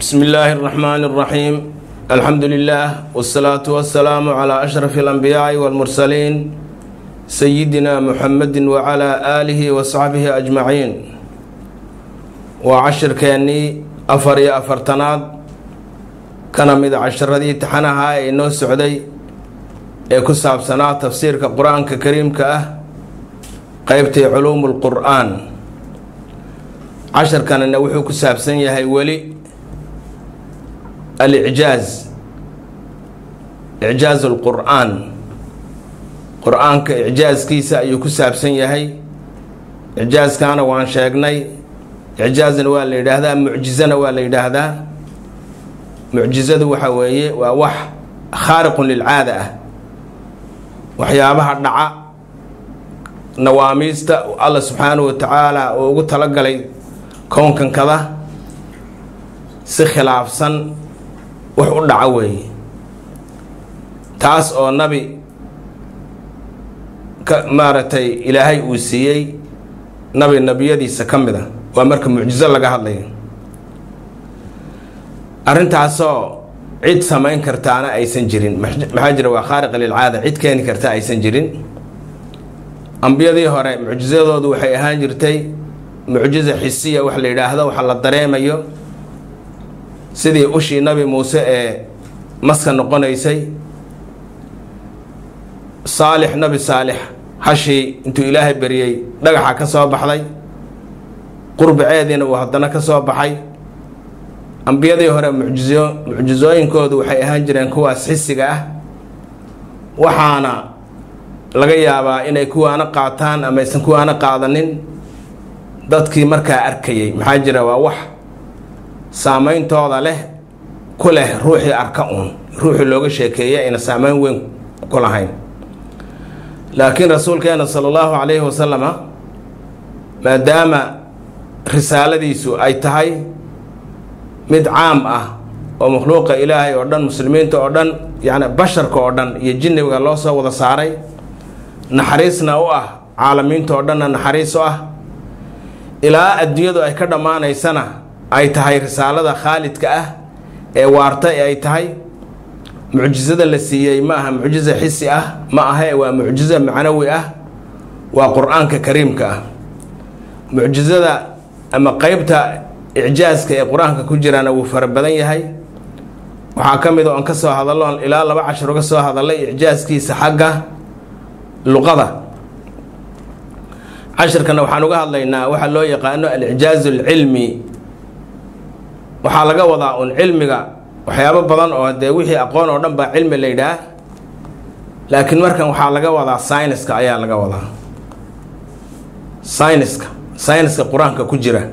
بسم الله الرحمن الرحيم الحمد لله والصلاة والسلام على أشرف الأنبياء والمرسلين سيدنا محمد وعلى آله وصحبه أجمعين وعشر كاني أفر يا أفرتناد كان مد عشر ذي تحنها إنه سعودي كساب سنة تفسير كقرآن كريم كأه قيبتي علوم القرآن عشر كان إنه وحو كساب سنة هاي ولي alicjaaz icjaaz alqur'aan qur-aanka icjaazkiisa ayuu ku saabsan yahay icjaazkaana waan sheegnay icjaazna waa la yidhaahdaa mucjizana waa la yidhaahdaa mucjizadu waxa weeye waa wax khaariqun lilcaada ah waxyaabaha dhaca nawaamiista alla subxaanahu wa tacaala uu ugu talagalay kownkankada si khilaafsan wax u dhaco weeye taas oo nabi ka maaragtay ilaahay uu siiyey nabi nebiyadiisa ka mid a waa marka mucjizo laga hadlayo arrintaasoo cid samayn kartaana aysan jirin maxaa jira waa khaariqa lilcaada cid keeni karta aysan jirin ambiyadii hore mucjizadoodu waxay ahaan jirtay mucjiza xisiya wax la yidhaahdo waxa la dareemayo sidii ushii nabi muuse ee maska noqonaysay saalix nabi saalix hashii intuu ilaahay beriyey dhagaxa ka soo baxday qurbaceediina uu haddana ka soo baxay ambiyadii hore mucjizo mucjizooyinkoodu waxay ahaan jireen kuwaas xisiga ah waxaana laga yaabaa inay kuwaana qaataan ama aysan kuwaana qaadanin dadkii markaa arkayay maxaa jira waa wax saameyntooda leh ku leh ruuxii arka uun ruuxii looga sheekeeya ayna saameyn weyn ku lahayn laakiin rasuulkeena sala allahu calayhi wasalama maadaama risaaladiisu ay tahay mid caam ah oo makhluuqa ilaahay oo dhan muslimiinta oo dhan yacni basharka oo dhan iyo jinniga loo soo wada saaray naxariisna u ah caalamiinta oo dhanna naxariis u ah ilaa adduunyadu ay ka dhammaanaysana ay tahay risaalada khaalidka ah ee waarta ee ay tahay mucjizada la siiyey ma aha mucjiza xisi ah ma ahe waa mucjizo macnawi ah waa qur-aanka kariimka ah mucjizada ama qeybta icjaaska ee qur-aanka ku jirana wuu fara badan yahay waxaa ka mid oo aan ka soo hadallo ilaa laba cashar uga soo hadallay icjaaskiisa xagga luqada cashirkana waxaan uga hadlaynaa waxaa loo yaqaano alicjaazu alcilmi waxaa laga wadaa un cilmiga waxyaabo badan oo dee wixii aqoon oo dhan baa cilmi la yidhaah laakiin markan waxaa laga wadaa syniska ayaa laga wadaa syniska syniska qur-aanka ku jira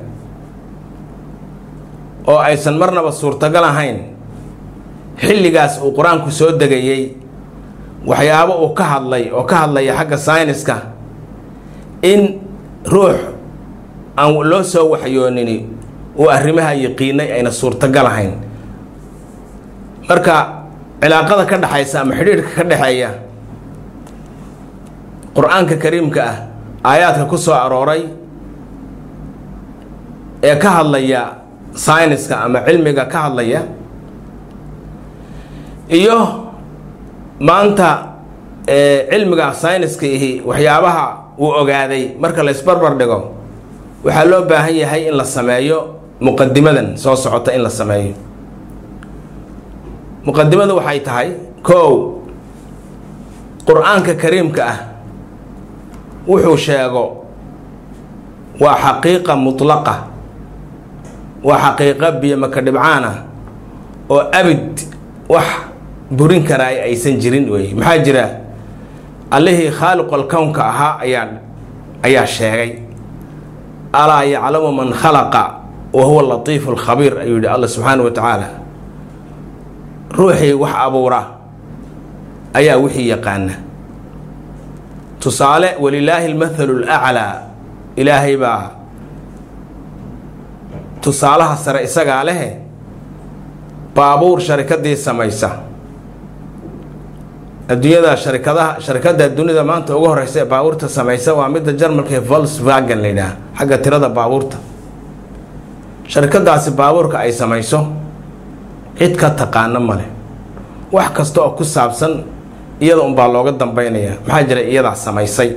oo aysan marnaba suurtagal ahayn xilligaas uu qur-aanku soo degayey waxyaabo uu ka hadlay oo ka hadlaya xagga syniska in ruux aan loo soo waxyoonini uu arrimaha yaqiinay ayna suurtagal ahayn marka cilaaqada ka dhexaysa ama xidhiidhka ka dhexeeya qur-aanka kariimka ah aayaadka ku soo arooray ee ka hadlaya syniska ama cilmiga ka hadlaya iyo maanta cilmiga syniska ihi waxyaabaha uu ogaaday marka la isbarbar dhigo waxaa loo baahan yahay in la sameeyo muqadimadan soo socota in la sameeyo muqadimadu waxay tahay kow qur-aanka kariimka ah wuxuu sheego waa xaqiiqa mutlaqa waa xaqiiqa biyomaka dhibcaan ah oo abid wax burin karaay aysan jirin wey maxaa jira allihii khaaliqol kownka ahaa ayaa ayaa sheegay alaa yaclamu man khalaqa wa huwa latiifu alkhabiir ayuu yihi alla subxaana wa tacaala ruuxii wax abuura ayaa wixii yaqaana tusaale walilaahi almathalu laclaa ilaahay baa tusaalaha sare isagaa lehe baabuur sharikadii samaysa adduunyada sharikadaha sharikada dunida maanta ugu horeysa ee baabuurta samaysa waa midda jarmalka ee volkswagen la yidhaah xagga tirada baabuurta sharikadaasi baabuurka ay samayso cid ka taqaano male wax kasta oo ku saabsan iyada unbaa looga dambaynaya maxaa jira iyadaa samaysay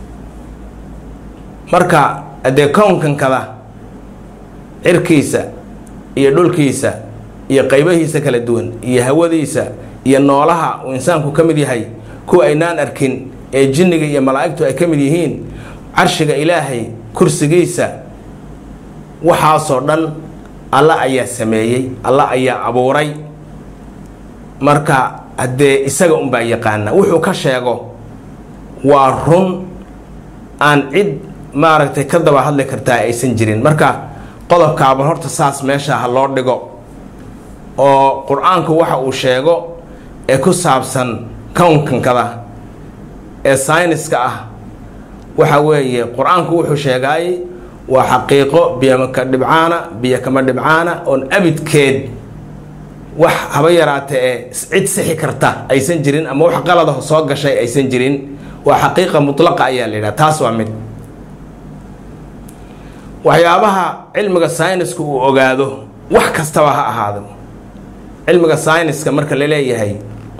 marka haddee kownkankada cirkiisa iyo dhulkiisa iyo qaybahiisa kala duwan iyo hawadiisa iyo noolaha uu insaanku ka mid yahay kuwa aynaan arkin ee jinniga iyo malaa'igtu ay ka mid yihiin carshiga ilaahay kursigiisa waxaasoo dhan alla ayaa sameeyey alla ayaa abuuray marka haddee isaga unbaa yaqaana wuxuu ka sheego waa run aan cid maaragtay ka daba hadli kartaa aysan jirin marka qodobkaaba horta saas meesha ha loo dhigo oo qur-aanku waxa uu sheego ee ku saabsan kownkankada ee sayniska ah waxa weeye qur-aanku wuxuu sheegaay waa xaqiiqo biyomaka dhibcaana biyo kama dhibcaana oon abidkeed wax haba yaraata ee cid sixi karta aysan jirin ama wax qaladaho soo gashay aysan jirin waa xaqiiqa mutlaqa ayaa la yidhaha taas waa mid waxyaabaha cilmiga sayniska uu ogaado wax kastaba ha ahaado cilmiga sayniska marka la leeyahay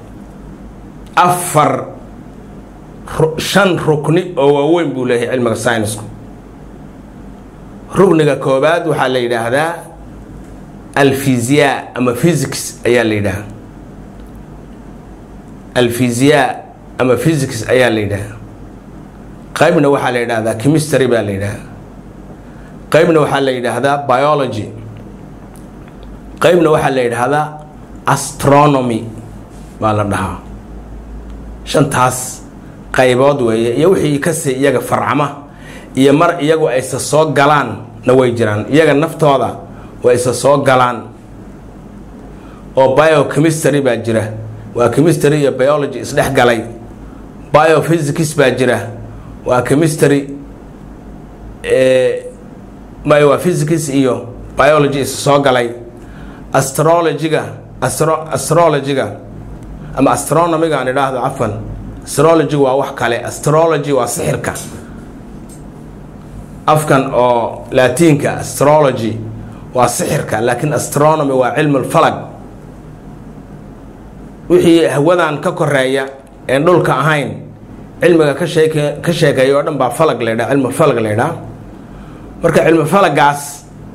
afar shan rukni oo waaweyn buu leeyahay cilmiga saynisku rukniga koobaad waxaa la yidhaahdaa alfisiyaa ama physics ayaa la yidhaahdaa alfisiyaa ama physics ayaa la yidhaahdaa qaybna waxaa la yidhaahdaa chemistry baa la yidhaahdaa qaybna waxaa la yidhaahdaa biology qaybna waxaa la yidhaahdaa astronomy baa la dhahaa shantaas qaybood weeye iyo wixii kasii iyaga farcama iyo mar iyagu aysa soo galaan na way jiraan iyaga naftooda way isa soo galaan oo biochemistry baa jira waa chemistry iyo biology isdhex galay biophysics baa jira waa chemistry may waa physics iyo biology isa soo galay astrologyga astro astrologyga ama astronomiga aan idhaahdo cafan astrology waa wax kale astrology waa sixirka afkan oo laatiinka astrology waa sixirka laakiin astronomy waa cilmu lfalag wixii hawadan ka koreeya een dhulka ahayn cilmiga ka sheeke ka sheekeeya oo dhan baa falag la ydhaha cilmu falag la ydhaha marka cilmu falagaas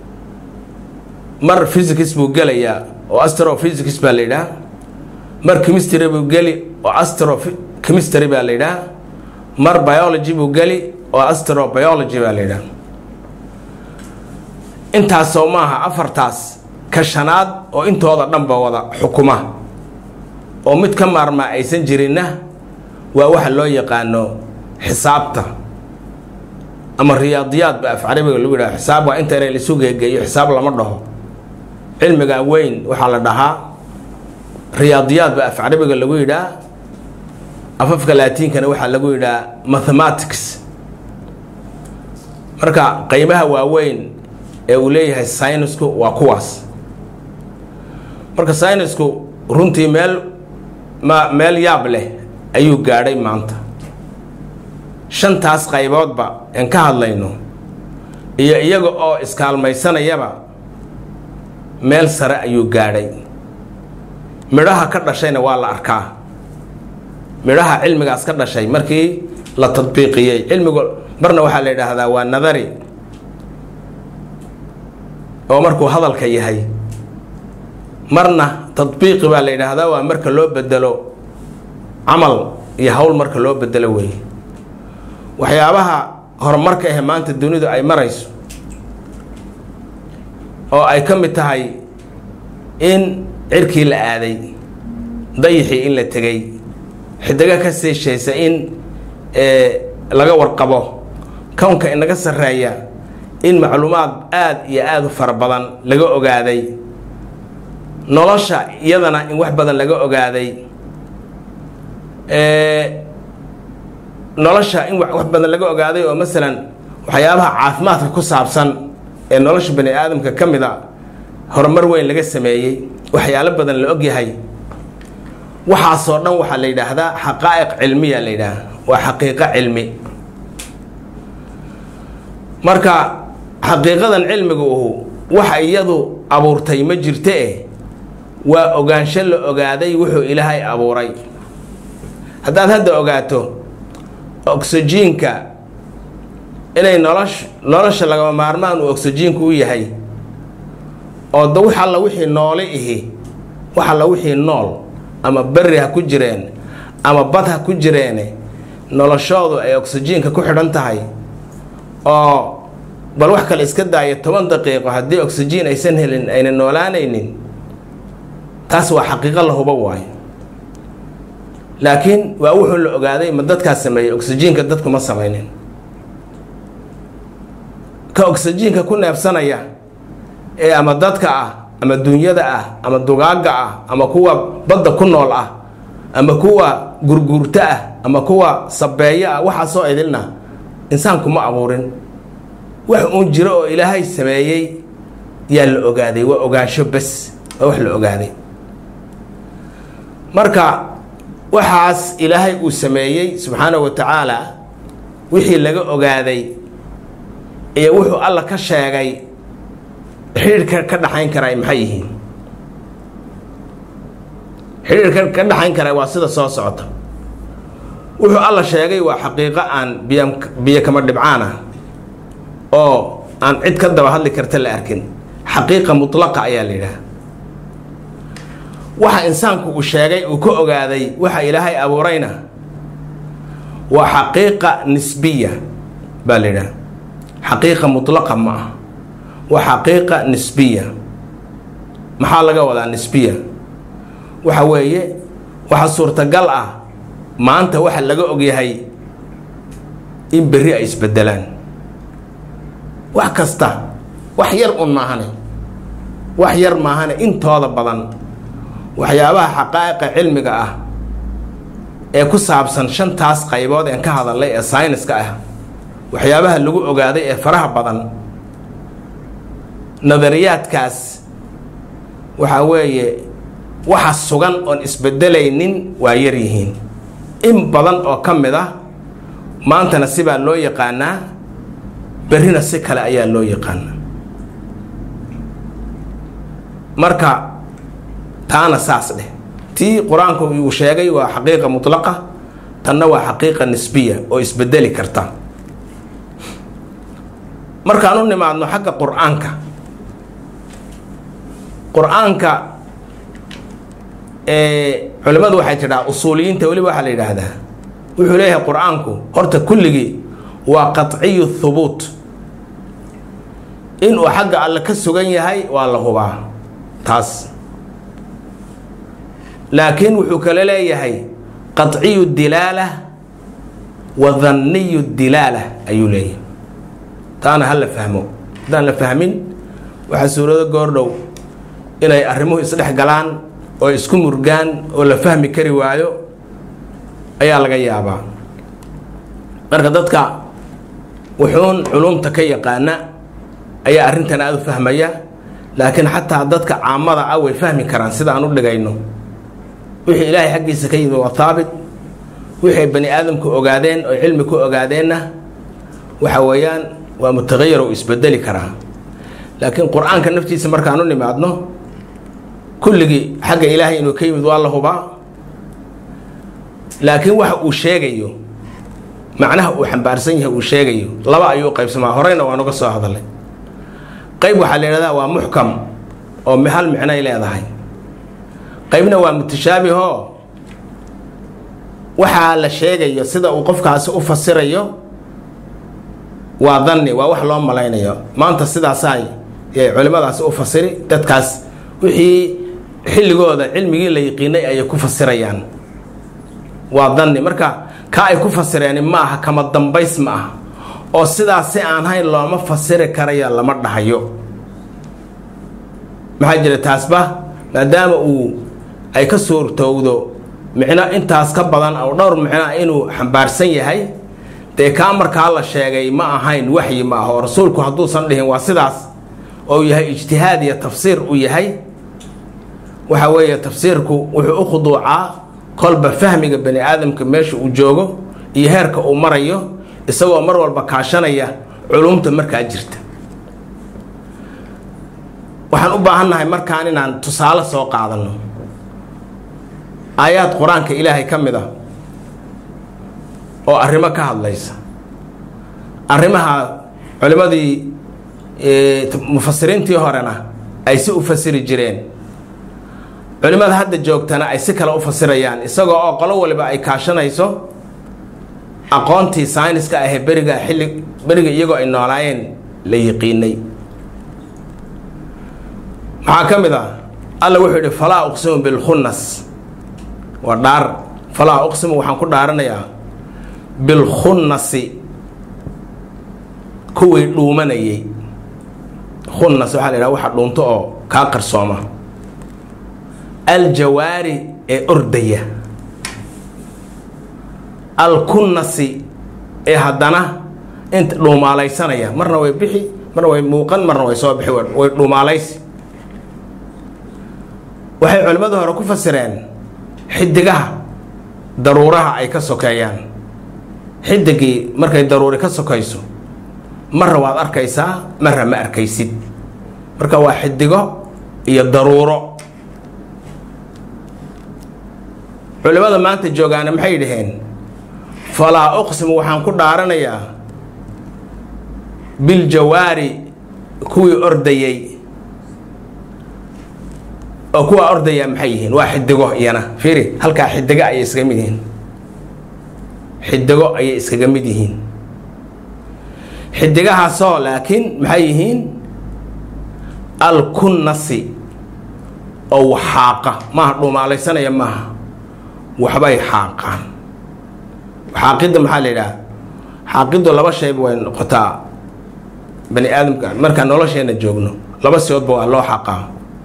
mar physics buu gelayaa oo astrophysics baa la yidhaha mar chemistry buu geli oo astro chemistry baa la yidhaha mar biology buu geli oo astrobiology baa la yidhaha intaasoo maaha afartaas ka shanaad oo intooda dhanba wada xukuma oo mid ka maarmaa aysan jirinna waa waxa loo yaqaano xisaabta ama riyaadiyaad ba af carabiga lagu yidhaha xisaab waa inta ina laisu geegeeyo xisaab lama dhaho cilmiga weyn waxaa la dhahaa riyaadiyaad ba af carabiga lagu yidhaha afafka laatiinkana waxaa lagu yidhaha mathematics marka qeybaha waaweyn ee uu leeyahay saynisku waa kuwaas marka saynisku runtii meel ma meel yaab leh ayuu gaadhay maanta shantaas qayboodba aan ka hadlayno iyo iyaga oo iskaalmaysanayaba meel sare ayuu gaadhay midhaha ka dhashayna waa la arkaa midhaha cilmigaas ka dhashay markii la tadbiiqiyey cilmigu marna waxaa la yidhaahdaa waa nadari oo markuu hadalka yahay marna tadbiiqi baa la yidhaahdaa waa marka loo bedelo camal iyo hawl marka loo bedelo wey waxyaabaha horumarka ahe maanta dunidu ay marayso oo ay ka mid tahay in cirkii la aaday dayixii in la tegey xidigo ka seeshaysa in laga warqabo kownka inaga sarreeya in macluumaad aada iyo aada u fara badan laga ogaaday nolosha iyadana in wax badan laga ogaaday nolosha in wax badan laga ogaaday oo masalan waxyaabaha caafimaadka ku saabsan ee nolosha bani aadamka ka mid a horumar weyn laga sameeyey waxyaalo badan la ogyahay waxaasoo dhan waxaa la yidhaahdaa xaqaa'iq cilmiya la yidhaaha waa xaqiiqo cilmi marka xaqiiqadan cilmiga uhu waxa iyadu abuurtay ma jirte eh waa ogaansho la ogaaday wuxuu ilaahay abuuray haddaad hadda ogaato oksijiinka inay nolosh nolosha lagama maarmaan uu oksijiinku u yahay oo da wax alla wixii noole ihi wax alla wixii nool ama berri ha ku jireen ama bad ha ku jireene noloshoodu ay oksijiinka ku xidhan tahay oo bal wax kale iska daaya toban daqiiqo haddii oksijiin aysan helin ayna noolaanaynin taas waa xaqiiqo la hubo waayo laakiin waa wuxuu la ogaaday ma dadkaas sameeyey oksijiinka dadku ma samaynin ka oksijiinka ku neebsanaya ee ama dadka ah ama dunyada ah ama dugaagga ah ama kuwa badda ku nool ah ama kuwa gurguurto ah ama kuwa sabeeyo ah waxaasoo idilna insaanku ma abuurin wax uun jiro oo ilaahay sameeyey yaa la ogaaday waa ogaansho bes waa wax la ogaaday marka waxaas ilaahay uu sameeyey subxaanahu wa tacaala wixii laga ogaaday iyo wuxuu alla ka sheegay xidhiirka ka dhaxayn karaa maxay yihiin xidhiirka ka dhaxayn karaa waa sida soo socota wuxuu alla sheegay waa xaqiiqo aan biy biyo kama dhibcaan ah oo aan cid ka daba hadli karta la arkin xaqiiqa mutlaqa ayaa la yidhaha waxa insaanku uu sheegay uu ka ogaaday waxa ilaahay abuurayna waa xaqiiqa nisbiya baa la yidhaha xaqiiqa mutlaqa ma ah waa xaqiiqa nisbiya maxaa laga wadaa nisbiya waxa weeye waxa suurtagal ah maanta waxa laga ogyahay in berri ay isbedelaan wax kasta wax yar un maahane wax yar maahane intooda badan waxyaabaha xaqaa'iqa cilmiga ah ee ku saabsan shantaas qaybood een ka hadalnay ee sayniska ah waxyaabaha lagu ogaaday ee faraha badan nadariyaadkaas waxaa weeye waxa sugan oon isbedelaynin waa yar yihiin in badan oo ka mid ah maantana sibaa loo yaqaanaa berrina si kale ayaa loo yaqaanaa marka taana saas dheh tii qur-aanku uu sheegay waa xaqiiqa mutlaqa tanna waa xaqiiqa nisbiya oo isbedeli karta markaan u nimaadno xagga qur-aanka qur-aanka culimmadu waxay tidhaa usuuliyiinta weliba waxaa la yidhaahdaa wuxuu leeyahay qur-aanku horta kulligii waa qaciyu thubuut inuu xagga alle ka sugan yahay waa la hubaa taas laakiin wuxuu kale leeyahay qaciyu dilaala wa danniyu dilaala ayuu leeyahay taana ha la fahmo haddaan la fahmin waxaa suurado goordhow inay arrimuhu isdhex galaan oo isku murgaan oo la fahmi kari waayo ayaa laga yaabaa marka dadka wuxuun culumta ka yaqaana ayaa arrintan aada u fahmaya laakiin xataa dadka caamada ah way fahmi karaan sida aan u dhigayno wixii ilaahay xaggiisa ka yimi waa haabit wixay bani aadamku ogaadeen oo cilmi ku ogaadeenna waxa weeyaan waa mutaqayar oo isbedeli karaa laakiin qur-aanka naftiisa markaan u nimaadno kulligii xagga ilaahay inuu ka yimid waa la hubaa laakiin waxa uu sheegayo macnaha uu xambaarsan yahay uu sheegayo laba ayuu qaybsamaa horeyna waan uga soo hadalay qayb waxaa la yidhahdaa waa muxkam oo hal micnoay leedahay qaybna waa mutashaabihoo waxaa la sheegayo sida uu qofkaasi u fasirayo waa danni waa wax loo malaynayo maanta sidaasaay culimmadaasi u fasiri dadkaas wixii xilligooda cilmigii la yiqiinay ayay ku fasirayaan waa danni marka ka ay ku fasireen ma aha kama dambays ma aha oo sidaas si aan hayn looma fasiri karaya lama dhahayo maxaa jira taasba maadaama uu ay ka suurtowdo micno intaas ka badan oo dhowr micnoa inuu xambaarsan yahay dee kaa markaa la sheegay ma ahayn waxyi ma ah oo rasuulku hadduusan dhihin waa sidaas oo yahay ijtihaad iyo tafsiir uu yahay waxa weeye tafsiirku wuxuu u khuduucaa kolba fahmiga bani aadamka meesha uu joogo iyo heerka uu marayo isagoo mar walba kaashanaya culumta markaa jirta waxaan u baahannahay markaan inaan tusaale soo qaadanno aayaad qur-aanka ilaahay ka mid ah oo arrimo ka hadlaysa arrimaha culimmadii mufasiriintii horena ay si u fasiri jireen culimmada hadda joogtana ay si kale u fasirayaan isagoo oo qolo waliba ay kaashanayso aqoontii sayniska ahee beriga xilli beriga iyagoo ay noolaayeen la yiqiinay maxaa ka mid ah alla wuxuu yidhi falaa uqsimu bilkhunnas waa dhaar falaa uqsimu waxaan ku dhaaranayaa bilkhunnasi kuwii dhuumanayay khunnas waxaa la yidhaha waxa dhuunto oo kaa qarsooma aljawaari ee ordaya alkunnasi ee haddana inta dhuumaalaysanaya marna way bixi marna way muuqan marna way soo bixi way dhuumaalaysi waxay culimmadu hore ku fasireen xidigaha daruuraha ay ka sokeeyaan xidigii markay daruuri ka sokayso marna waad arkaysaa marna ma arkaysid marka waa xidigo iyo daruuro culimmada maanta joogaana maxay dhaheen falaa uqsimu waxaan ku dhaaranayaa biljawaari kuwii ordayey oo kuwaa ordaya maxay yihiin waa xidigo iyana fiiri halkaa xidigo ayay iskaga mid yihiin xidigo ayay iskaga mid yihiin xidigahaasoo laakiin maxay yihiin alkunnasi oo waxaaqa maaha dhuumaalaysanaya maaha waxbay xaaqaan xaaqidda maxaa la yidhaha xaaqiddu laba shayba way noqotaa bani aadamka markaan nolosheenna joogno laba siyoodba waa loo xaqaa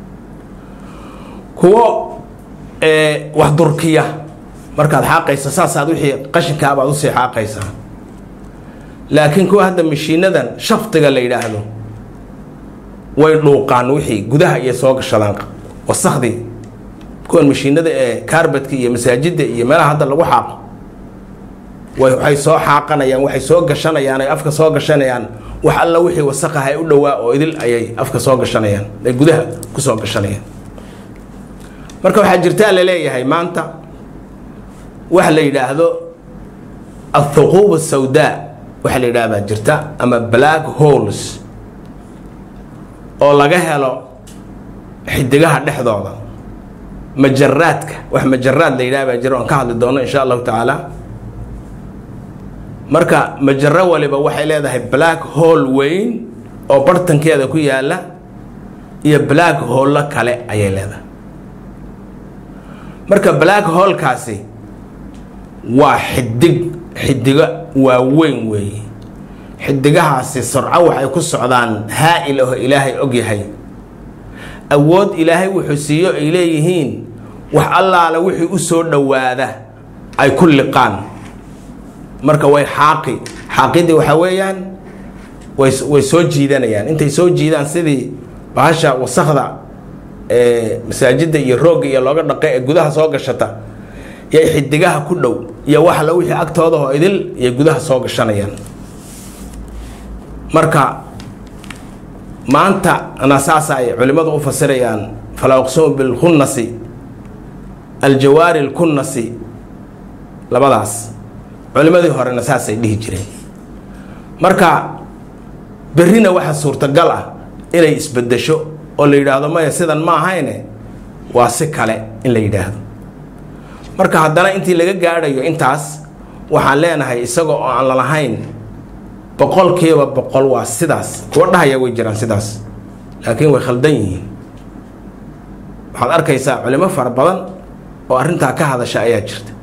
kuwo wax durkiya markaad xaaqaysa saasaad wixii qashinkaabaad usii xaaqaysaa laakiin kuwa hadda mashiinadan shaftiga la yidhaahdo way dhuuqaan wixii gudaha iyo soo gashadaan wasakhdii kuwan mashiinada ee kaarbadka iyo masaajidda iyo meelaha hadda lagu xaaqo waxay soo xaaqanayaan waxay soo gashanayaan ay afka soo gashanayaan wax alla wixii wasaqaha ay u dhowaa oo idil ayay afka soo gashanayaan ay gudaha ku soo gashanayaan marka waxaa jirtaa la leeyahay maanta waxa la yidhaahdo athuquub sawdaa waxa la yidhaha baa jirta ama black holes oo laga helo xidigaha dhexdooda majaraadka wax majaraad la yidhaha baa jira oon ka hadli doono insha allahu tacaala marka majaro waliba waxay leedahay black hole weyn oo bartankeeda ku yaala iyo black hollo kale ayay leedahay marka black holkaasi waa xidig xidigo waaweyn weeye xidigahaasi surco waxay ku socdaan haa-il oo ilaahay og yahay awood ilaahay wuxuu siiyo ay leeyihiin wax allaala wixii u soo dhowaada ay ku liqaan marka way xaaqi xaaqidii waxaa weeyaan way way soo jiidanayaan intay soo jiidaan sidii bahasha wasakda ee masaajidda iyo roogga iyo looga dhaqe ee gudaha soo gashata yay xidigaha ku dhow iyo wax la wixii agtooda oo idil iyo gudaha soo gashanayaan marka maanta na saasa ay culimmadu u fasirayaan falaa uqsimu bilkunnasi aljawaari alkunnasi labadaas culimmadii horena saasay dhihi jireen marka berrina waxa suurtagal ah inay isbedesho oo la yidhaahdo maya sidan ma ahayne waa si kale in la yidhaahdo marka haddana intii laga gaadhayo intaas waxaan leenahay isaga oo aan lalahayn boqolkiiba boqol waa sidaas kuwa dhahaya way jiraan sidaas laakiin way khaldan yihiin waxaad arkaysaa culimo fara badan oo arrintaa ka hadasha ayaa jirta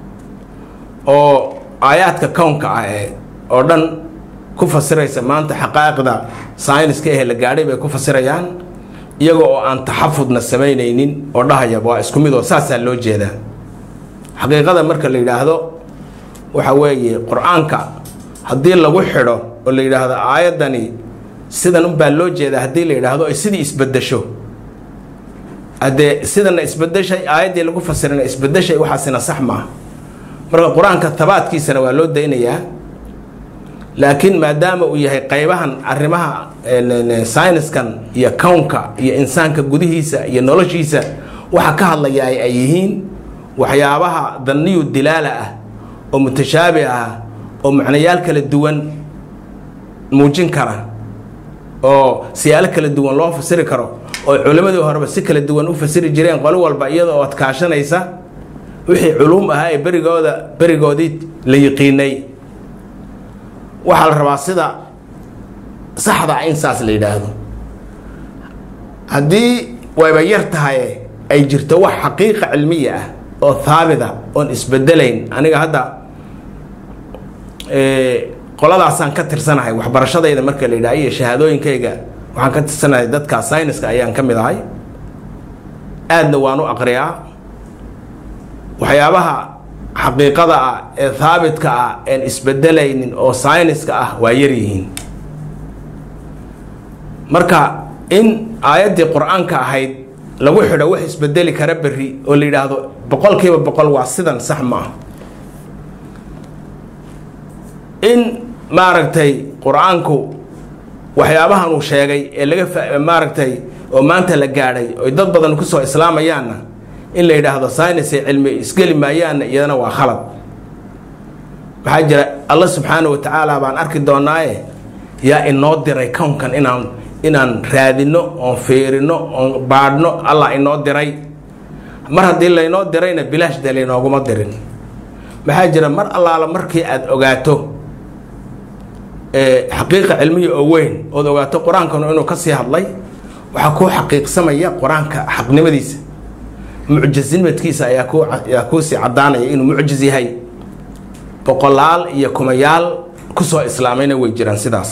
oo aayaadka kownka ah ee oo dhan ku fasiraysa maanta xaqaa'iqda sayniska ehe la gaadhay bay ku fasirayaan iyaga oo aan taxafudna samaynaynin oo dhahaya waa isku mid oo saasaa loo jeedaa xaqiiqada marka la yidhaahdo waxa weeye qur-aanka haddii lagu xidho oo la yidhaahdo aayaddani sidan unbaa loo jeedaa haddii la yidhaahdo ay sidii isbedesho haddee sidana isbedeshay aayaddii lagu fasirana isbedeshay waxaasina sax maaha marka qur-aanka tabaadkiisana waa loo daynayaa laakiin maadaama uu yahay qaybahan arrimaha syniskan iyo kownka iyo insaanka gudihiisa iyo noloshiisa waxa ka hadlaya ay yihiin waxyaabaha danniyu dilaala ah oo mutashaabih ah oo macnayaal kala duwan muujin kara oo siyaalo kala duwan loo fasiri karo oo culimmadii horeba si kala duwan u fasiri jireen qolo walba iyada oo adkaashanaysa wixii culuum ahaa ee berigooda berigoodii la yiqiinay waxaa la rabaa sida saxda in saas la yidhaahdo haddii wayba yar tahay ay jirto wax xaqiiqa cilmiya ah oo haabita oon isbedelayn aniga hadda qoladaasaan ka tirsanahay waxbarashadayda marka la yidhaha iyo shahaadooyinkayga waxaan ka tirsanahay dadka syniska ayaan ka mid ahay aadna waan u aqriyaa waxyaabaha xaqiiqada ah ee haabitka ah een isbedelaynin oo syniska ah waa yaryihiin marka in aayaddii qur-aanka ahayd lagu xidho wax isbedeli kara berri oo la yidhaahdo boqol kiiba boqol waa sidan sax ma ah in maaragtay qur-aanku waxyaabahan uu sheegay ee laga maaragtay oo maanta la gaadhay oy dad badan kusoo islaamayaanna in la yidhaahdo synisay cilmi isgeli maayaanna iyadana waa khalad waxaa jira alla subxaana wa tacaala baan arki doonaaye yaa inoo diray kownkan inaan inaan raadino oon fiirino oon baadhno allah inoo diray mar haddii laynoo dirayna bilaash dee laynooguma dirin maxaa jira mar allaala markii aada ogaato xaqiiqa cilmiya oo weyn ood ogaato qur-aankanu inuu ka sii hadlay waxaa kuu xaqiiqsamaya qur-aanka xaqnimadiisa mucjisnimadkiisa ayaa ku ayaa kuusii caddaanaya inuu mucjis yahay boqolaal iyo kumayaal kusoo islaamayna way jiraan sidaas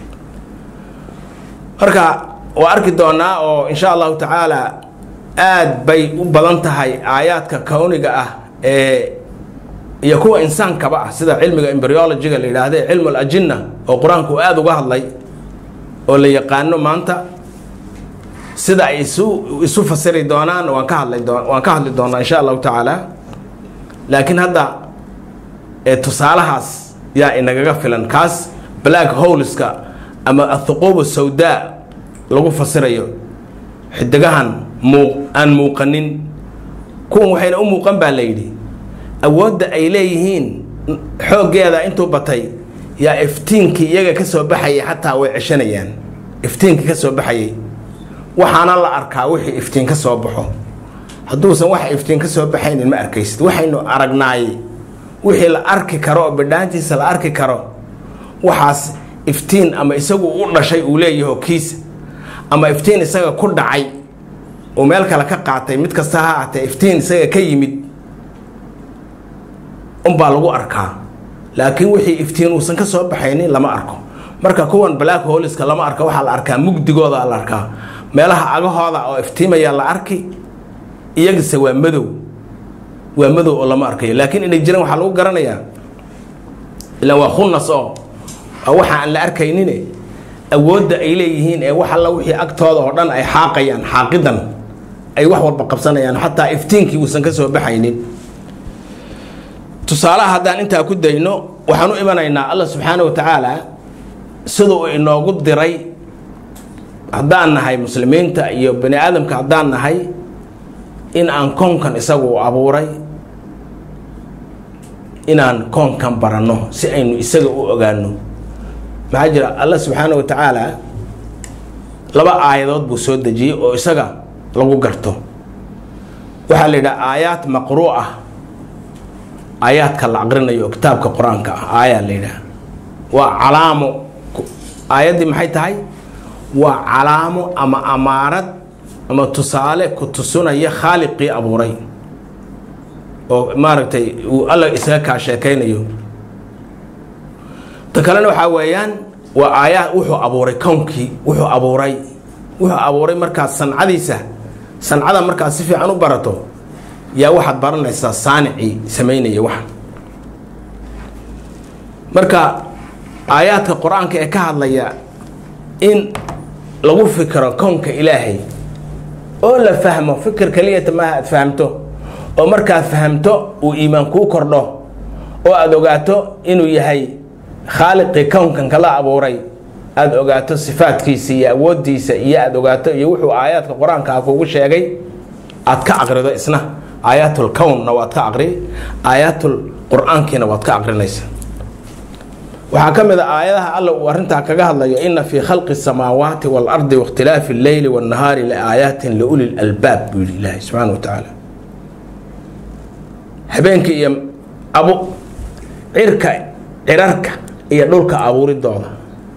marka waa arki doonaa oo insha allahu tacaala aad bay u badan tahay aayaadka kowniga ah ee iyo kuwa insaankaba ah sida cilmiga embryologiga la yidhaahda cilmu alajinna oo qur-aanku aada uga hadlay oo la yaqaano maanta sida ay isu isu fasiri doonaan waan ka hadlay doon waan ka hadli doonaa insha allahu tacaala laakiin hadda tusaalahaas yaa inagaga filan kaas black holeska ama athuquub sawdaa lagu fasirayo xidigahan muu aan muuqanin kuwan waxayna u muuqan baa la yidhi awoodda ay leeyihiin xooggeeda intuu batay yaa iftiinkii iyaga ka soo baxayay xataa way ceshanayaan iftiinkii ka soo baxayay waxaana la arkaa wixii iftiin ka soo baxo hadduusan waxa iftiin ka soo baxaynin ma arkaysid waxaynu aragnaay wixii la arki karo oo bidhaantiisa la arki karo waxaas iftiin ama isagu u dhashay uu leeyaho kiisa ama iftiin isaga ku dhacay uu meel kale ka qaatay mid kasta ha ahatee iftiin isaga ka yimid unbaa lagu arkaa laakiin wixii iftiin uusan ka soo baxaynin lama arko marka kuwan black holiska lama arka waxaa la arkaa mugdigooda la arkaa meelaha agahooda oo iftiimaya la arki iyagase waa madow waa madow oo lama arkayo laakiin inay jiraan waxaa lagu garanayaa ilaan waa khunas oo waxa aan la arkaynine awoodda ay leeyihiin ee wax alla wixii agtooda oo dhan ay xaaqayaan xaaqidan ay wax walba qabsanayaan xataa iftiinkii uusan ka soo baxaynin tusaalaha haddaan intaa ku dayno waxaan u imanaynaa allah subxaana wa tacaala sida uu inoogu diray haddaan nahay muslimiinta iyo bani aadamka haddaan nahay in aan koonkan isagu u abuuray inaan koonkan baranno si aynu isaga u ogaano maxaa jira allah subxaana wa tacaala laba aayadood buu soo dejiyey oo isaga lagu garto waxaa la yidhaha aayaad maqruu ah aayaadka la aqrinayo oo kitaabka qur-aanka ah aayaa la yidhaha waa calaamo aayaddii maxay tahay waa calaamo ama amaarad ama tusaale ku tusinaya khaaliqii abuuray oo maaragtay uu alla isaga kaa sheekaynayo ta kalena waxaa weeyaan waa aayaa wuxuu abuuray kownkii wuxuu abuuray wuxuu abuuray markaas sancadiisa sancada markaad si fiican u barato yaa waxaad baranaysaa saanicii samaynaya waxa marka aayaadka qur-aanka ee ka hadlaya in lagu fikiro kownka ilaahay oo la fahmo fikir keliyata maaha aad fahamto oo markaad fahamto uu iimaan kuu kordho oo aada ogaato inuu yahay khaaliqii kownkan kala abuuray aada ogaato sifaadkiisa iyo awooddiisa iyo aada ogaato iyo wuxuu aayaadka qur-aanka kugu sheegay aad ka aqrido isna aayaatul kownna waad ka aqri aayaatul qur-aankiina waad ka aqrinaysa waxaa ka mid a aayadaha alla uu arrintaa kaga hadlayo ina fii khalqi samaawaati waalardi waاkhtilaafi alleyli waاnnahaari laaayaatin liuli lalbaab buu yihi ilaahi subxaana wa tacaala habeenkii iyo abu cirka cirarka iyo dhulka abuuridooda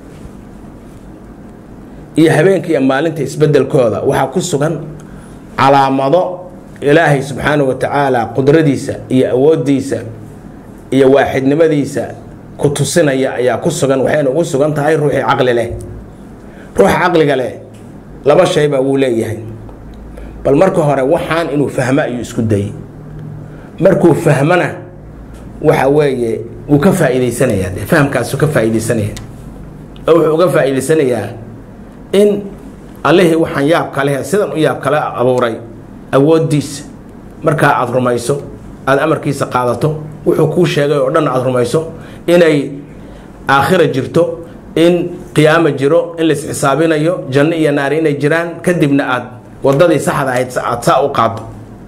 iyo habeenka iyo maalinta isbedelkooda waxaa ku sugan calaamado ilaahay subxaana wa tacaala qudradiisa iyo awooddiisa iyo waaxidnimadiisa ku tusinaya ayaa ku sugan waxayna ugu sugan tahay ruuxii caqli leh ruuxa caqliga leh laba shaybaa wuu leeyahay bal marka hore waxaan inuu fahmo ayuu isku dayey markuu fahmona waxa weeye wuu ka faa'iidaysanayaa dee fahamkaasuu ka faa'iidaysanaya oo wuxuu uga faa'iidaysanayaa in allihii waxaan yaab kale sidan u yaab kale abuuray awooddiisa markaa aada rumayso aada amarkiisa qaadato wuxuu kuu sheegay oo dhan aada rumayso inay aakhira jirto in qiyaamo jiro in lais xisaabinayo janno iyo naari inay jiraan kadibna aada wadadii saxda ahayd aada saa u qaado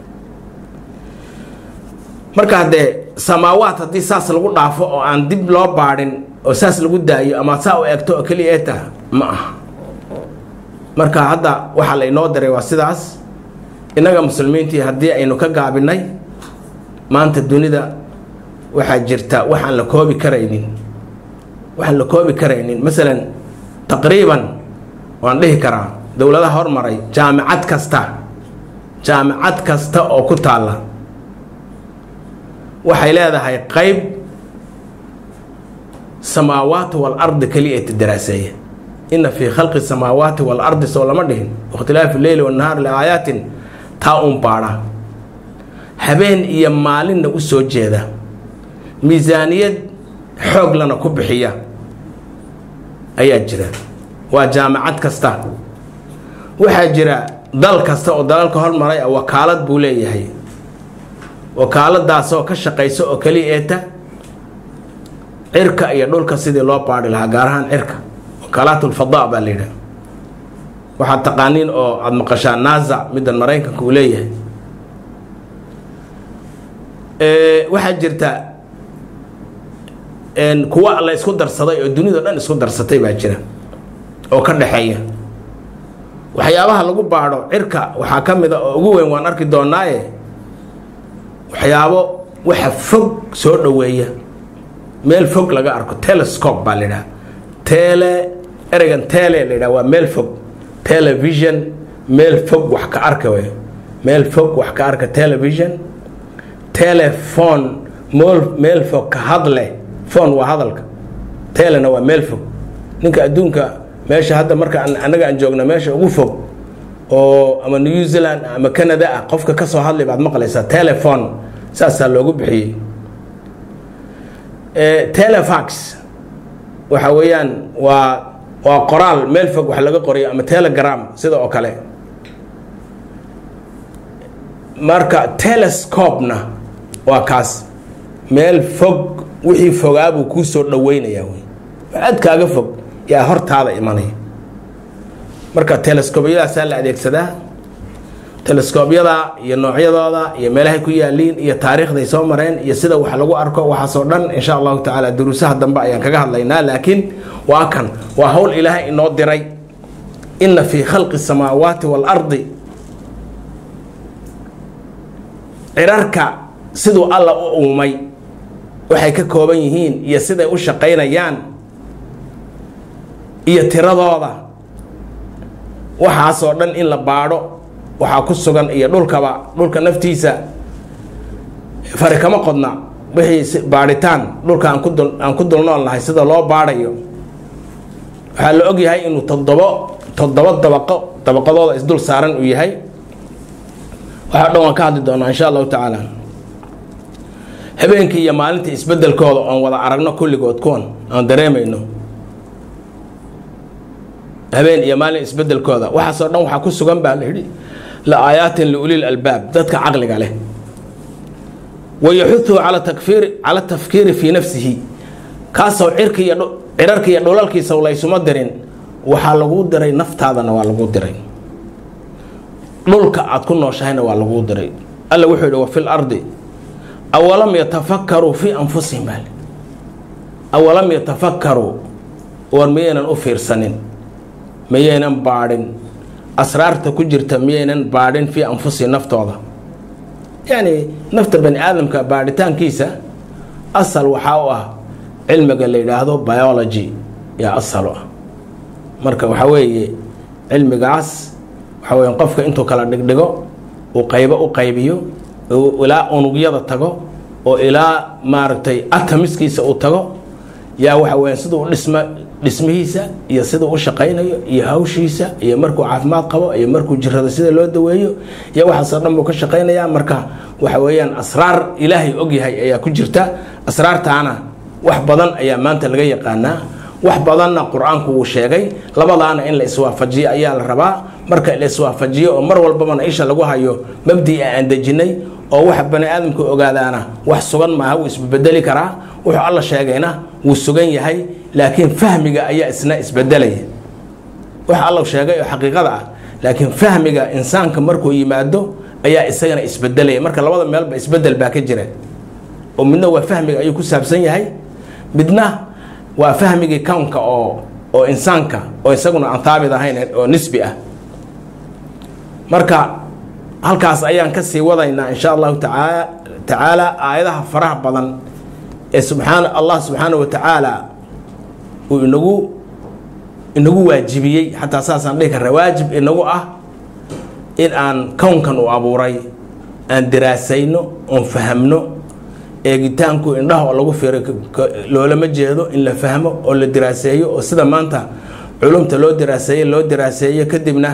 marka haddee samaawaad haddii saas lagu dhaafo oo aan dib loo baadhin oo saas lagu daayo ama saa u egto oo keliya ee taha ma aha marka hadda waxaa la inoo diray waa sidaas innaga muslimiintii haddii aynu ka gaabinay maanta dunida waxaa jirta waxaan la koobi karaynin waxaan la koobi karaynin masalan taqriiban waan dhihi karaa dowladaha hormaray jaamicad kasta jaamicad kasta oo ku taalla waxay leedahay qayb samaawaat waalardi keliya daraaseeya ina fii khalqi samaawaati waalardi soo lama dhihin wakhtilaafi leyli wannahaar liaayaatin taa uun baadha habeen iyo maalinna u soo jeeda miisaaniyad xooglana ku bixiya ayaa jira waa jaamacad kasta waxaa jira dal kasta oo dalalka hormaray ah wakaalad buu leeyahay wakaaladaasoo ka shaqaysa oo keliya eeta cirka iyo dhulka sidii loo baadhi lahaa gaar ahaan cirka wakaalaatlfadaa baa la yidhaha waxaad taqaaniin oo aada maqashaa nasa middan maraykanka uu leeyahay waxaa jirta kuwa la isku darsaday oo dunida dhan isku darsatay baa jira oo ka dhexeeya waxyaabaha lagu baadho cirka waxaa ka mid a oo ugu weyn waan arki doonaaye waxyaabo waxa fog soo dhoweeya meel fog laga arko telescope baa la yidhaha tele ereygan tele la yidhaha waa meel fog television meel fog wax ka arka wey meel fog wax ka arka television telefon mool meel fog ka hadle fon waa hadalka telena waa meel fog ninka adduunka meesha hadda marka annaga aan joogna meesha ugu fog oo ama new zealand ama canada ah qofka ka soo hadlay baad maqlaysaa telefon saasaa loogu bixiyey telefax waxa weeyaan waa waa qoraal meel fog wax laga qorayo ama telegram sida oo kale marka telescopena waa kaas meel fog wixii fogaabuu kuu soo dhaweynayaa wey aad kaaga fog yaa hortaada imanaya marka telescobyadaasaa la adeegsadaa telescoobyada iyo noocyadooda iyo meelahay ku yaaliin iyo taariikhday soo mareen iyo sida wax lagu arko waxaasoo dhan insha allahu tacaala duruusaha dambe ayaan kaga hadlaynaa laakiin waa kan waa howl ilaahay inoo diray ina fii khalqi samaawaati waalardi cirarka siduu alla u uumay waxay ka kooban yihiin iyo siday u shaqaynayaan iyo tiradooda waxaasoo dhan in la baadho waxaa ku sugan iyo dhulkaba dhulka naftiisa fari kama qodna wixii baadhitaan dhulka aan ku dul aan ku dulnool nahay sida loo baadhayo waxaa la og yahay inuu toddobo toddoba dabaqo dabaqadooda isdul saaran uu yahay waxaa dhan waan ka hadli doonaa insha allahu tacaala habeenkii iyo maalintii isbedelkooda oon wada aragno kulligood kuwan aan dareemayno habeen iyo maalin isbedelkooda waxaasoo dhan waxaa ku sugan baa la yidhi la aayaatin liulil albaab dadka caqliga leh wayaxuduhu cala takfiiri cala tafkiiri fii nafsihi kaasoo cirka iyo cirarka iyo dhulalkiisa laysuma dirin waxaa laguu diray naftaadana waa laguu diray dhulka aad ku nooshahayna waa laguu diray alla wuxuu yidhi wa fi lardi awalam yatafakkaruu fii anfusihim bal awalam yatafakkaruu war miyaynan u fiirsanin miyaynan baadhin asraarta ku jirta miyaynan baadhin fii anfusihim naftooda yacni nafta bani aadamka baadhitaankiisa asal waxaa u ah cilmiga la yidhaahdo biology yaa asal u ah marka waxaa weeye cilmigaas waxaa weya qofka intuu kala dhigdhigo uu qaybo u qaybiyo ilaa unugyada tago oo ilaa maaragtay atamiskiisa uu tago yaa waxa weya siduu dhisma dhismihiisa iyo siduu u shaqaynayo iyo hawshiisa iyo markuu caafimaad qabo iyo markuu jirado sida loo daweeyo iyo waxaasoo dhan buu ka shaqaynayaa marka waxa weeyaan asraar ilaahay ogyahay ayaa ku jirta asraartaana wax badan ayaa maanta laga yaqaanaa wax badanna qur-aanku wuu sheegay labadaana in la iswaafajiyo ayaa la rabaa marka la iswaafajiyo oo mar walbabana isha lagu hayo mabdi aan dejinay oo waxa bani aadamku ogaadaana wax sugan maaha wuu isbedeli karaa wuxuu alla sheegayna wuu sugan yahay laakiin fahmiga ayaa isna isbedelaya waxa alla sheegay oo xaqiiqada ah laakiin fahmiga insaanka markuu yimaado ayaa isagana isbedelaya marka labada meelba isbedel baa ka jira oo midna waa fahmiga ayuu ku saabsan yahay midna waa fahmigii kownka oo oo insaanka oo isaguna aan haabit ahayn oo nisbi ah marka halkaas ayaan ka sii wadaynaa insha allahu taaa tacaala aayadaha faraha badan ee subxaan allah subxaana wa tacaala uu inagu inagu waajibiyey xataa saasaan dhihi karna waajib inagu ah in aan kownkan uu abuuray aan diraasayno oon fahamno eegitaanku indhaha oo lagu fiiray loolama jeedo in la fahmo oo la diraaseeyo oo sida maanta culumta loo diraaseeye loo diraaseeyo kadibna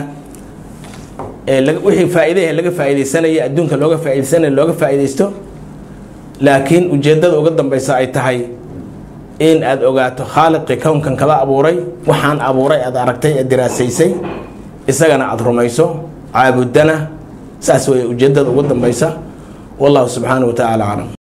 wixii faa-iidahe laga faa-ideysanaya adduunka looga faa-ideysanaya looga faa-ideysto laakiin ujeeddada uga dambeysa ay tahay in aada ogaato khaaliqii kownkan kada abuuray waxaan abuuray aada aragtay aad diraasaysay isagana aada rumayso caabudana saas wey ujeeddada uga dambeysa wallahu subxaana wa tacaala aclam